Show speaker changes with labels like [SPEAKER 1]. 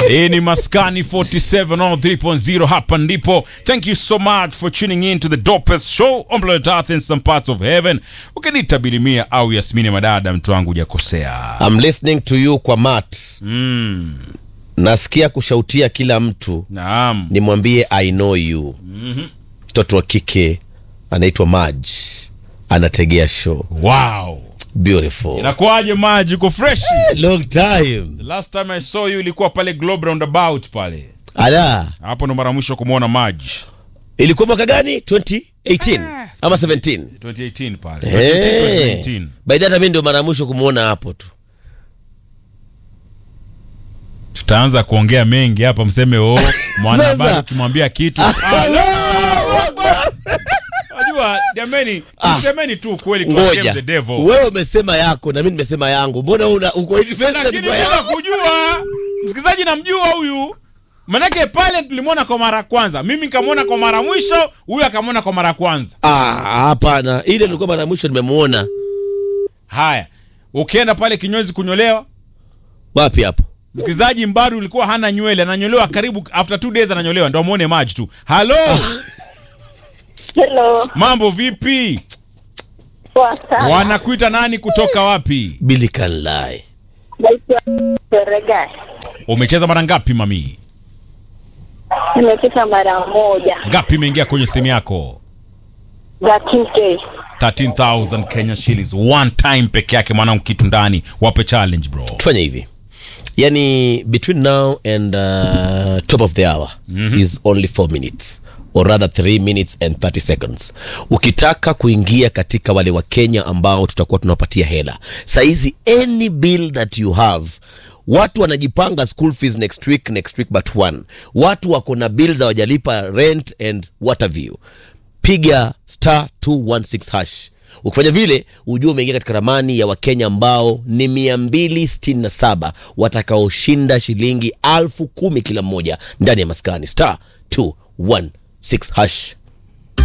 [SPEAKER 1] hii ni maskani 47 on 3.0 hapa ndipo thank you so much for tuning in to the dopest show on planet earth in some parts of heaven ukiniita bilimia au yasmini madada mtu wangu hujakosea
[SPEAKER 2] I'm listening to you kwa mat
[SPEAKER 1] mm,
[SPEAKER 2] nasikia kushautia kila mtu
[SPEAKER 1] naam
[SPEAKER 2] nimwambie i know you mtoto wa kike anaitwa maj anategea show
[SPEAKER 1] wow
[SPEAKER 2] beautiful
[SPEAKER 1] inakuwaje maji uko fresh
[SPEAKER 2] long time
[SPEAKER 1] the last time i saw you ilikuwa pale globe roundabout pale
[SPEAKER 2] ala
[SPEAKER 1] hapo ndo mara mwisho kumwona maji
[SPEAKER 2] ilikuwa mwaka gani 2018 ama 17
[SPEAKER 1] 2018 pale
[SPEAKER 2] hey.
[SPEAKER 1] 2018
[SPEAKER 2] by that mi ndio mara ya mwisho kumwona hapo tu
[SPEAKER 1] tutaanza kuongea mengi hapa mseme o mwanahabari
[SPEAKER 2] Sasa.
[SPEAKER 1] ukimwambia kitu najua jameni semeni tu kweli kwa shame
[SPEAKER 2] ngoja
[SPEAKER 1] the devil
[SPEAKER 2] wewe umesema yako na mi nimesema yangu mbona una uko invested
[SPEAKER 1] lakini
[SPEAKER 2] kwa
[SPEAKER 1] bila
[SPEAKER 2] yako
[SPEAKER 1] kujua msikilizaji namjua huyu manake pale tulimwona kwa mara ya kwanza mimi nikamwona kwa mara ya mwisho huyu akamwona kwa mara ya kwanza
[SPEAKER 2] Ah, hapana ile nilikuwa mara ya mwisho nimemuona
[SPEAKER 1] haya ukienda pale kinyozi kunyolewa
[SPEAKER 2] wapi hapo
[SPEAKER 1] msikilizaji mbadu ulikuwa hana nywele ananyolewa karibu after two days ananyolewa ndo amwone maji tu halo
[SPEAKER 3] Hello,
[SPEAKER 1] mambo vipi
[SPEAKER 3] poa sana.
[SPEAKER 1] wanakuita nani kutoka wapi
[SPEAKER 2] Billy can lie
[SPEAKER 3] Naitwa Seregai.
[SPEAKER 1] umecheza mara ngapi mami
[SPEAKER 3] Nimepita mara moja
[SPEAKER 1] ngapi imeingia kwenye simu yako
[SPEAKER 3] za TK.
[SPEAKER 1] 13000 kenya shillings one time peke yake mwanangu kitu ndani wape challenge bro
[SPEAKER 2] tufanye hivi yani between now and uh, top of the hour mm-hmm. is only 4 minutes or rather 3 minutes and 30 seconds ukitaka kuingia katika wale wa kenya ambao tutakuwa tunawapatia hela saizi any bill that you have watu wanajipanga school fees next week next week but one watu wako na bill za wajalipa rent and what have you piga star 216 hash ukifanya vile ujue umeingia katika ramani ya wakenya ambao ni 267 watakaoshinda shilingi alfu kumi kila mmoja ndani ya maskani star 216 hash